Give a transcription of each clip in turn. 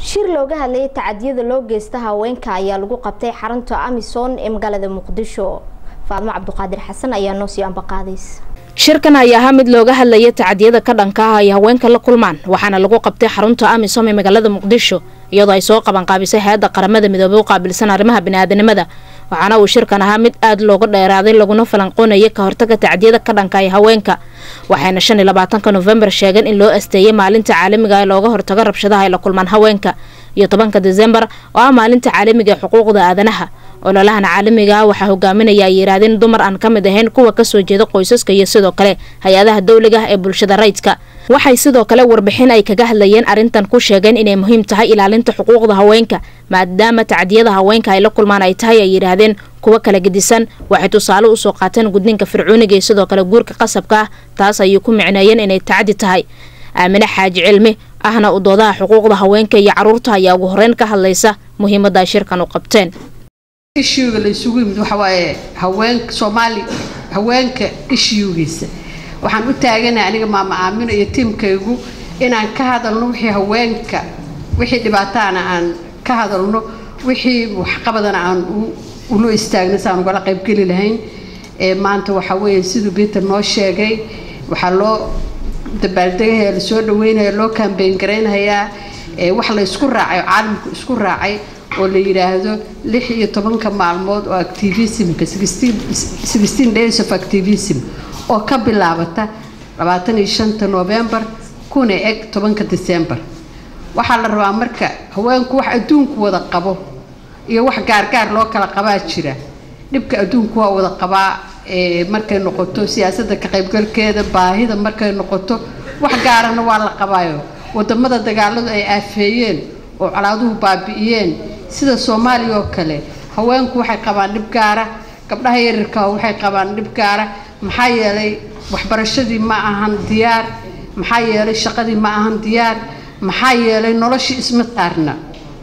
shir looga hadlayay tacadiyada loo geysta haweenka ayaa lagu qabtay xarunta amisom ee magaalada muqdisho faadmo cabduqaadir xasan ayaa noo sii ambaqaadays shirkan ayaa ahaa mid looga hadlaya tacadiyada ka dhanka ah ay haweenka la kulmaan waxaana lagu qabtay xarunta amisom ee magaalada muqdisho iyadoo ay soo qabanqaabisay hay-adda qaramada midoobey u qaabilsan arrimaha biniaadanimada waxaana uu shirkan ahaa mid aada looga dheeraaday laguna falanqoonayay ka hortaga tacdiyada ka dhanka ay haweenka waxayna shan iyo labaatanka nofembar sheegeen in loo asteeyay maalinta caalamiga ee looga hortago rabshadaha ay la kulmaan haweenka iyo tobanka desembar oo ah maalinta caalamiga ee xuquuqda aadanaha ololahan caalamiga ah waxaa hogaaminaya ay yidhaahdeen dumar aan ka mid ahayn kuwa kasoo jeeda qoysaska iyo sidoo kale hay-adaha dowliga ah ee bulshada rayidka waxay sidoo kale warbixin ay kaga hadlayeen arrintan ku sheegeen inay muhiim tahay ilaalinta xuquuqda haweenka maadaama tacdiyada haweenka ay la kulmaan ay tahay ay yidhaahdeen kuwa kala gedisan waxay tusaale usoo qaateen gudninka fircooniga iyo sidoo kale guurka qasabka ah taas ayay ku micneeyeen inay tacdi tahay aamine xaaji cilmi ahna u doodaha xuquuqda haweenka iyo caruurta ayaa ugu horeyn ka hadlaysa muhiimadda ay shirkan u qabteen ishuuga la isugu yimid waxa waaye haweenka soomaali haweenka ishuugiisa waxaan u taaganahay aniga maama aamino iyo tiimkaygu inaan ka hadalno wixii haweenka wixii dhibaataana aan ka hadalno wixii waxqabadana aan ula istaagno si aan ugala qaybgeli lahayn maanta waxaa weeye siduu peter noo sheegay waxaa loo dabaaldegahaya lasoo dhaweynaya loo kambeyn garaynayaa wax la isku raacay caalamku isku raacay oo la yidhaahdo lix iyo tobanka maalmood oo activismka sixteen days of activism oo ka bilaabata labaatan iyo shanta novembar kuna eg tobanka december waxaa la rabaa marka haweenku wax adduunku wada qabo iyo wax gaargaar loo kala qabaa jira dhibka adduunku waa wada qabaa markay noqoto siyaasadda ka qaybgalkeeda baahida markay noqoto wax gaarana waa la qabaayo wadamada dagaaladu ay aafeeyeen oo colaaduhu baabi'iyeen sida soomaaliya oo kale haweenku waxay qabaan dhib gaara gabdhaha yaryarka waxay qabaan dhib gaara maxaa yeelay waxbarashadii ma ahan diyaar maxaa yeelay shaqadii ma ahan diyaar maxaa yeelay noloshii isma taarna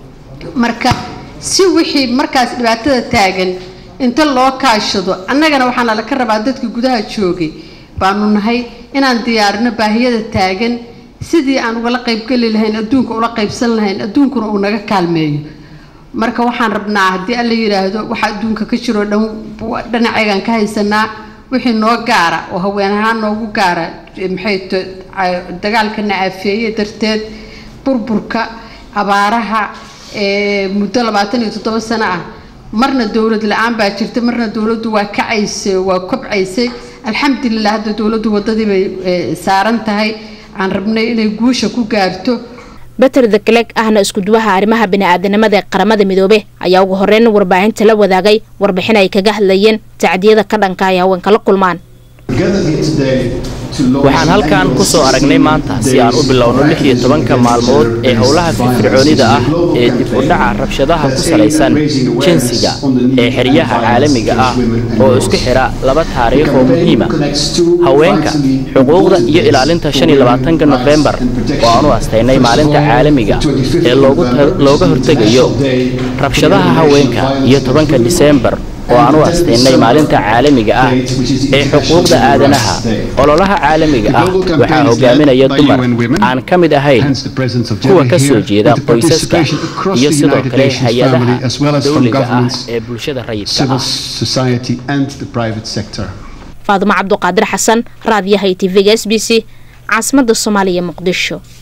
marka si wixii markaas dhibaatada taagan inta loo kaashado annagana waxaana laka rabaa dadka gudaha joogay baanu nahay inaan diyaarino baahiyada taagan sidii aan ugala qaybgeli lahayn adduunka ula qaybsan lahayn adduunkuna uu naga kaalmeeyo marka waxaan rabnaa haddii alla yidhaahdo waxa adduunka ka jiroo dhan dhinacaygaan ka haysanaa wixii noo gaara oo haween ahaan noogu gaara maxay to dagaalkana aafeeye darteed burburka abaaraha muddo labaatan iyo toddoba sano ah marna dowlad la-aan baa jirta marna dowladdu waa kacaysay waa kobcaysay alxamdulilah hadda dowladdu waddadii bay saaran tahay aan rabnay inay guusha ku gaarto beter deklek ahna iskuduwaha arrimaha bini-aadanimada ee qaramada midoobe ayaa ugu horeyn warbaahinta la wadaagay warbixin ay kaga hadlayeen tacdiyada ka dhanka ay haweenka la kulmaan waxaan halkan ku soo aragnay maanta si aan u bilowno lix iyo tobanka maalmood ee howlaha firfircoonida ah ee dib u dhaca rabshadaha ku salaysan jinsiga ee xeryaha caalamiga ah oo isku xidha laba taariikh oo muhiima haweenka xuquuqda iyo ilaalinta shan iyo labaatanka nofembar oo aan u astaynay maalinta caalamiga ee looga hortegayo rabshadaha haweenka iyo tobanka diseembar oo aan u astaynay maalinta caalamiga ah ee xuquuqda aadanaha ololaha caalamiga ah waxaa hogaaminaya dumar aan ka mid ahayn kuwa ka soo jeeda qoysaska iyo sidoo kale hay-adaha dowliga ah ee bulshada rayidka ah faadumo cabduqaadir xasan raadiyaha tvga s b c caasimada soomaaliya muqdisho